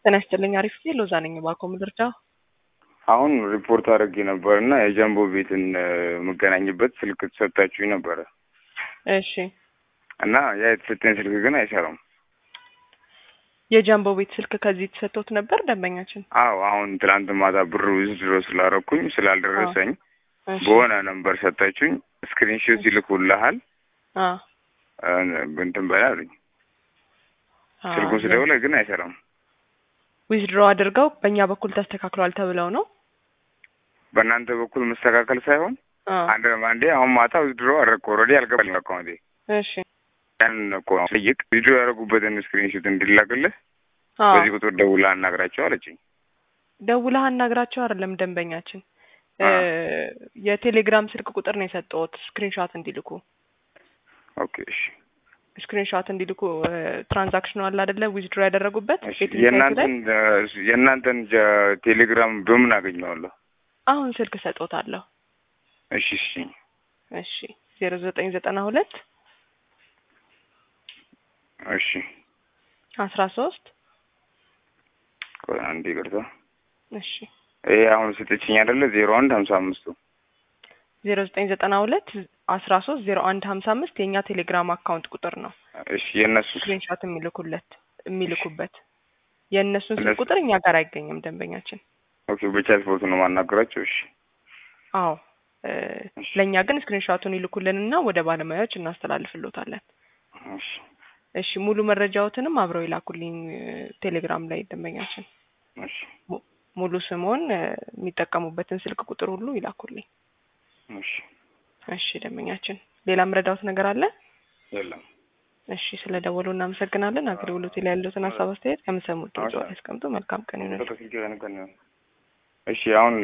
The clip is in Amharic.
ጤና ይስጥልኝ። አሪፍ ጊዜ ሎዛ ነኝ። እባክዎ ምን ልርዳው? አሁን ሪፖርት አድርጌ ነበር እና የጀምቦ ቤትን የምገናኝበት ስልክ ተሰጣችሁኝ ነበረ እሺ። እና ያ የተሰጠኝ ስልክ ግን አይሰራም። የጃምቦ ቤት ስልክ ከዚህ ተሰጥቶት ነበር ደንበኛችን? አዎ አሁን ትላንት ማታ ብር ዊዝድሮ ስላረኩኝ ስላልደረሰኝ እሺ። በሆነ ነንበር ሰጣችሁኝ። ስክሪንሾት ይልኩልሃል አ እንትን በላ አሉኝ። አ ስልኩን ስደውል ግን አይሰራም። ዊዝድሮ አድርገው በእኛ በኩል ተስተካክሏል ተብለው ነው? በእናንተ በኩል መስተካከል ሳይሆን አ አንድ አንዴ አሁን ማታ ዊዝድሮ አደረግኩ። ኦልሬዲ አልገባልኝ አካውንቴ እሺ። ያንን እኮ ነው ጠይቅ ዊዝድሮ ያደረጉበትን ስክሪንሾት እንዲላክልህ አ በዚህ ቁጥር ደውላ አናግራቸው አለችኝ። ደውለህ አናግራቸው አይደለም ደንበኛችን እ አ የቴሌግራም ስልክ ቁጥር ነው የሰጠሁት ስክሪንሾት እንዲልኩ ኦኬ እሺ ስክሪንሾት እንዲልኩ ትራንዛክሽኑ አለ አይደለ ዊዝድሮ ያደረጉበት እሺ ቤቲንግ ሳይቱ ላይ የእናንተን የእናንተን ጀ- ቴሌግራም በምን አገኘዋለሁ? አሁን ስልክ ሰጦታለሁ። እሺ እሺ እሺ ዜሮ ዘጠኝ ዘጠና ሁለት እሺ አስራ ሶስት ቆይ አንዴ ይቅርታ። እሺ ይሄ አሁን ስጥችኝ አይደለ? ዜሮ አንድ ሀምሳ አምስቱ ዜሮ ዘጠኝ ዘጠና ሁለት አስራ ሶስት ዜሮ አንድ ሀምሳ አምስት የእኛ ቴሌግራም አካውንት ቁጥር ነው። እሺ የእነሱ ስክሪንሾት የሚልኩለት የሚልኩበት የእነሱን ስልክ እነሱ- ቁጥር እኛ ጋር አይገኝም ደንበኛችን። ኦኬ በቻትቦት ነው ማናገራቸው። እሺ አዎ እ እሺ ለእኛ ግን ስክሪንሾቱን ይልኩልንና ወደ ባለሙያዎች እናስተላልፍሎታለን። እሺ እሺ ሙሉ መረጃዎትንም አብረው ይላኩልኝ እ ቴሌግራም ላይ ደንበኛችን እሺ mu- ሙሉ ስሙን እ የሚጠቀሙበትን ስልክ ቁጥር ሁሉ ይላኩልኝ። እሺ እሺ ደንበኛችን ሌላ ምረዳውት ነገር አለ? የለም እሺ ስለ ደወሉ እናመሰግናለን። አገልግሎት ላይ ያሉትን ሀሳብ አስተያየት ከምሰሙት ድምጽ ያስቀምጡ። መልካም ቀን ይሁንልዎት። እሺ አሁን